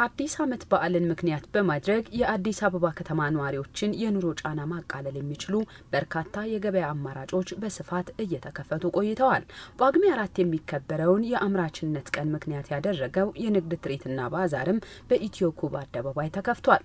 የአዲስ ዓመት በዓልን ምክንያት በማድረግ የአዲስ አበባ ከተማ ነዋሪዎችን የኑሮ ጫና ማቃለል የሚችሉ በርካታ የገበያ አማራጮች በስፋት እየተከፈቱ ቆይተዋል። ጳጉሜ አራት የሚከበረውን የአምራችነት ቀን ምክንያት ያደረገው የንግድ ትርኢትና ባዛርም በኢትዮ ኩብ አደባባይ ተከፍቷል።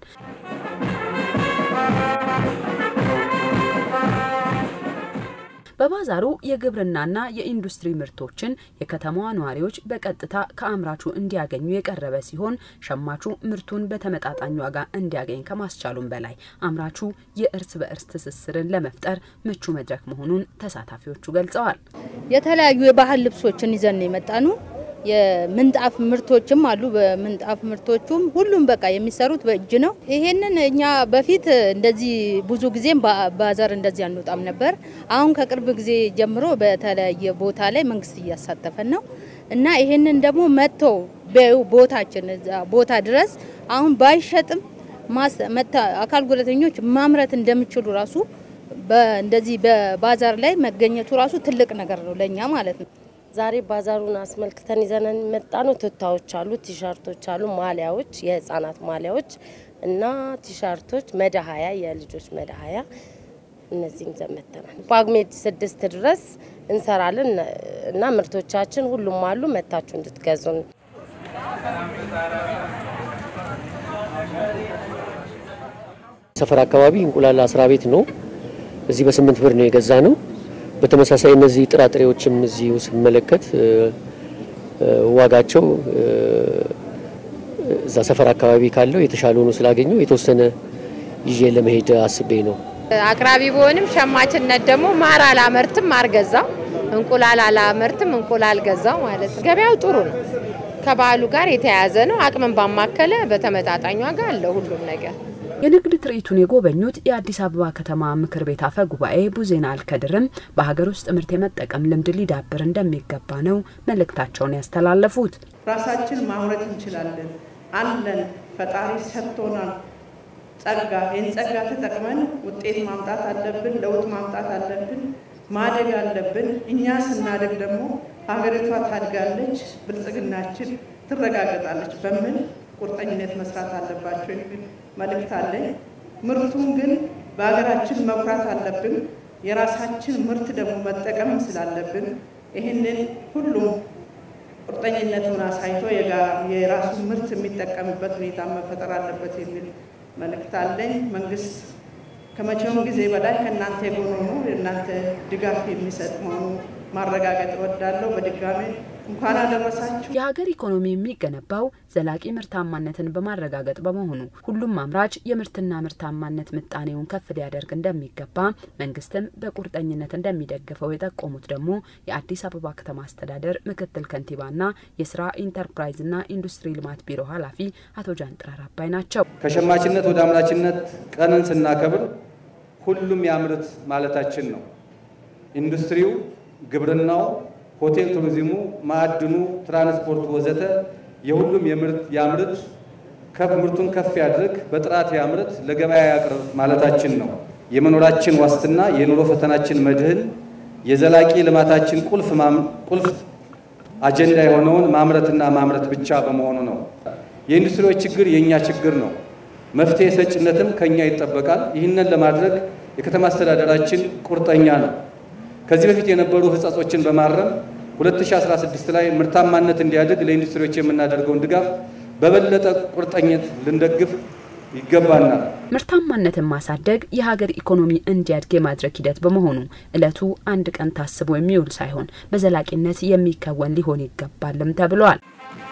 በባዛሩ የግብርናና የኢንዱስትሪ ምርቶችን የከተማዋ ነዋሪዎች በቀጥታ ከአምራቹ እንዲያገኙ የቀረበ ሲሆን ሸማቹ ምርቱን በተመጣጣኝ ዋጋ እንዲያገኝ ከማስቻሉም በላይ አምራቹ የእርስ በእርስ ትስስርን ለመፍጠር ምቹ መድረክ መሆኑን ተሳታፊዎቹ ገልጸዋል። የተለያዩ የባህል ልብሶችን ይዘን የመጣ ነው። የምንጣፍ ምርቶችም አሉ። በምንጣፍ ምርቶቹም ሁሉም በቃ የሚሰሩት በእጅ ነው። ይሄንን እኛ በፊት እንደዚህ ብዙ ጊዜም ባዛር እንደዚህ አንወጣም ነበር። አሁን ከቅርብ ጊዜ ጀምሮ በተለያየ ቦታ ላይ መንግስት እያሳተፈን ነው እና ይሄንን ደግሞ መጥተው ቦታችን ቦታ ድረስ አሁን ባይሸጥም አካል ጉዳተኞች ማምረት እንደሚችሉ ራሱ እንደዚህ በባዛር ላይ መገኘቱ ራሱ ትልቅ ነገር ነው ለእኛ ማለት ነው። ዛሬ ባዛሩን አስመልክተን ይዘን መጣ ነው። ቱታዎች አሉ፣ ቲሸርቶች አሉ፣ ማሊያዎች፣ የህፃናት ማሊያዎች እና ቲሸርቶች፣ መድሀያ፣ የልጆች መድሀያ እነዚህም ይዘን መጥተናል። ጳጉሜ ስድስት ድረስ እንሰራለን እና ምርቶቻችን ሁሉም አሉ። መታችሁ እንድትገዙን። ሰፈር አካባቢ እንቁላል አስራ ቤት ነው። እዚህ በስምንት ብር ነው የገዛ ነው። በተመሳሳይ እነዚህ ጥራጥሬዎችም እዚሁ ስመለከት ዋጋቸው እዛ ሰፈር አካባቢ ካለው የተሻለ ሆኖ ስላገኘው የተወሰነ ይዤ ለመሄድ አስቤ ነው። አቅራቢ በሆንም ሸማችነት ደግሞ ማር አላመርትም ማር ገዛው፣ እንቁላል አላመርትም እንቁላል ገዛው ማለት ነው። ገበያው ጥሩ ነው። ከባህሉ ጋር የተያያዘ ነው። አቅምን ባማከለ በተመጣጣኝ ዋጋ አለው ሁሉም ነገር። የንግድ ትርኢቱን የጎበኙት የአዲስ አበባ ከተማ ምክር ቤት አፈ ጉባኤ ቡዜና አልከድርም በሀገር ውስጥ ምርት የመጠቀም ልምድ ሊዳብር እንደሚገባ ነው መልእክታቸውን ያስተላለፉት። ራሳችን ማምረት እንችላለን አለን። ፈጣሪ ሰጥቶናል ጸጋ። ይህን ጸጋ ተጠቅመን ውጤት ማምጣት አለብን፣ ለውጥ ማምጣት አለብን፣ ማደግ አለብን። እኛ ስናደግ ደግሞ ሀገሪቷ ታድጋለች፣ ብልጽግናችን ትረጋገጣለች በሚል ቁርጠኝነት መስራት አለባቸው የሚል መልእክት አለኝ። ምርቱን ግን በሀገራችን መኩራት አለብን። የራሳችን ምርት ደግሞ መጠቀም ስላለብን ይህንን ሁሉም ቁርጠኝነቱን አሳይቶ የራሱን ምርት የሚጠቀምበት ሁኔታ መፈጠር አለበት የሚል መልእክት አለኝ። መንግስት ከመቼውም ጊዜ በላይ ከእናንተ የሆኑ ነው የእናንተ ድጋፍ የሚሰጥ መሆኑ ማረጋገጥ እወዳለሁ። በድጋሚ እንኳን አደረሳችሁ። የሀገር ኢኮኖሚ የሚገነባው ዘላቂ ምርታማነትን በማረጋገጥ በመሆኑ ሁሉም አምራች የምርትና ምርታማነት ምጣኔውን ከፍ ሊያደርግ እንደሚገባ መንግስትም በቁርጠኝነት እንደሚደግፈው የጠቆሙት ደግሞ የአዲስ አበባ ከተማ አስተዳደር ምክትል ከንቲባና የስራ ኢንተርፕራይዝና ኢንዱስትሪ ልማት ቢሮ ኃላፊ አቶ ጃንጥራር አባይ ናቸው። ከሸማችነት ወደ አምራችነት ቀንን ስናከብር ሁሉም ያምርት ማለታችን ነው። ኢንዱስትሪው፣ ግብርናው ሆቴል ቱሪዝሙ፣ ማዕድኑ፣ ትራንስፖርት ወዘተ የሁሉም የምርት ያምርት ከፍ ምርቱን ከፍ ያድርግ፣ በጥራት ያምርት፣ ለገበያ ያቅርብ ማለታችን ነው። የመኖራችን ዋስትና፣ የኑሮ ፈተናችን መድህን፣ የዘላቂ ልማታችን ቁልፍ ቁልፍ አጀንዳ የሆነውን ማምረትና ማምረት ብቻ በመሆኑ ነው። የኢንዱስትሪዎች ችግር የእኛ ችግር ነው። መፍትሄ ሰጭነትም ከኛ ይጠበቃል። ይህንን ለማድረግ የከተማ አስተዳደራችን ቁርጠኛ ነው። ከዚህ በፊት የነበሩ ሕጸጾችን በማረም 2016 ላይ ምርታማነት እንዲያድግ ለኢንዱስትሪዎች የምናደርገውን ድጋፍ በበለጠ ቁርጠኝነት ልንደግፍ ይገባናል። ምርታማነትን ማሳደግ የሀገር ኢኮኖሚ እንዲያድግ የማድረግ ሂደት በመሆኑ እለቱ አንድ ቀን ታስቦ የሚውል ሳይሆን በዘላቂነት የሚከወን ሊሆን ይገባልም ተብሏል።